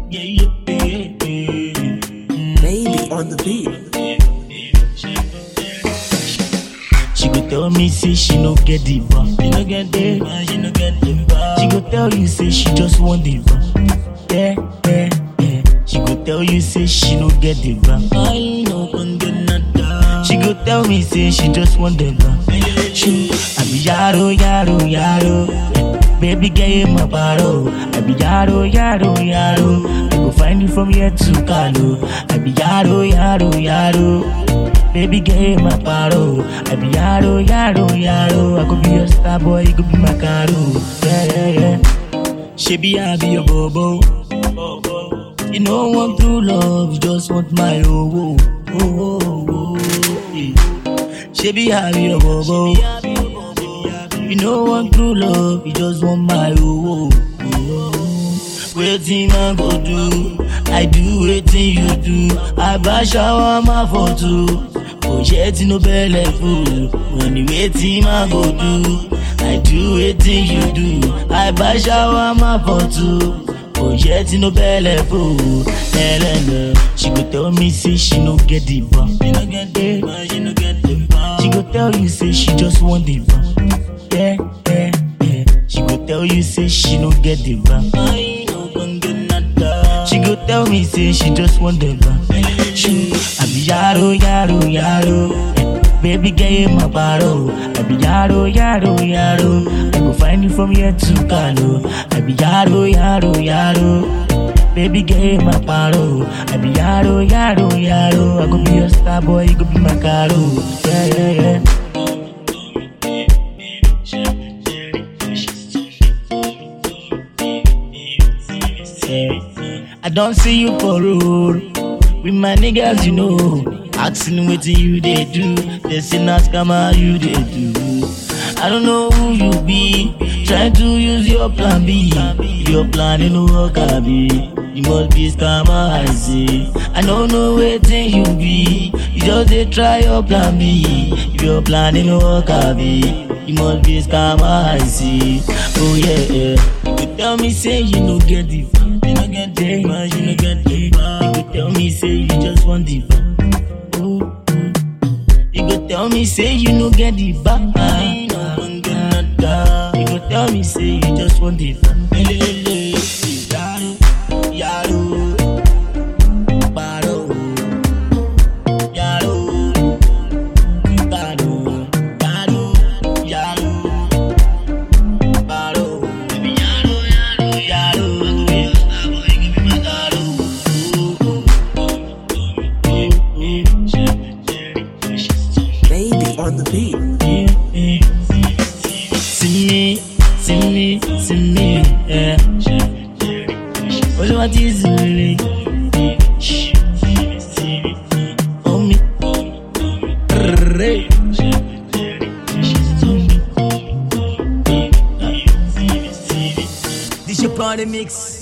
Yeah, yeah, yeah, yeah. Baby on the beat. She go tell me say she no get the bar. She no get the bar. She no get the bar. She go tell you say she just want the bar. Yeah, yeah, yeah. She go tell you say she no get the bar. I no can get nada. She go tell me say she just want the bar. She, I be yaro, yaro, yaro. Baby girl, you my baro. I be yaro, yaro, yaro. I go find you from here to Kano. I be yaro, yaro, yaro. Baby girl, you my paro. I be yaro, yaro, yaro. I could be your star boy, you could be my caro. Yeah, yeah, yeah. She be I be your bobo. You know want true love, you just want my oh, oh, oh, oh, oh. yeah. She be I be your bobo. You know want true love, you just want my oh, oh, oh. Waiting man go do, I do waiting you do. I buy shower my photo. Oh yet no belly fool. When you waiting man go do, I do waiting you do. I buy shower my photo. Oh yet no belly fool. Hello, she go tell me say she no get the bar. She no get the bar. She no get the bar. She go tell you say she just want the bar. Yeah, yeah, yeah. She go tell you say she no get the bar. I no can get nada. She go tell me say she just want the bar. She, I be yaro, yaro, yaro. Eh, Baby girl, you my baro. I be yaro, yaro, yaro. I go find you from here to Kano. I be yaro, yaro, yaro. Baby girl, you my paro. I be yaro, yaro, yaro. I go be your star boy, you go be my caro. Yeah, yeah, yeah. Yeah. I don't see you for road with my niggas, you know. Asking what you they do, they say not come out you they do. I don't know who you be, trying to use your plan B. Your plan in work, I be. You must be scammer, I see. I don't know waiting you be. You just they try your plan B. If your plan in work, I be. You must be scammer, I see. Oh yeah, yeah. You tell me say you no get the fun. You no get the fun, you no get the fun. You go tell me say you just want the fun. Oh, oh. You go tell me say you no get the fun. You go tell me say you just want the fun. Yaro, yaro, paro, yaro, paro, paro, yaro. Paro, baby, yaro, yaro, yaro. I go be your star boy, you go be my caro. Baby on the beat. See me, see me, see me, yeah. What do I do, see Oh me, Ray. This your party mix.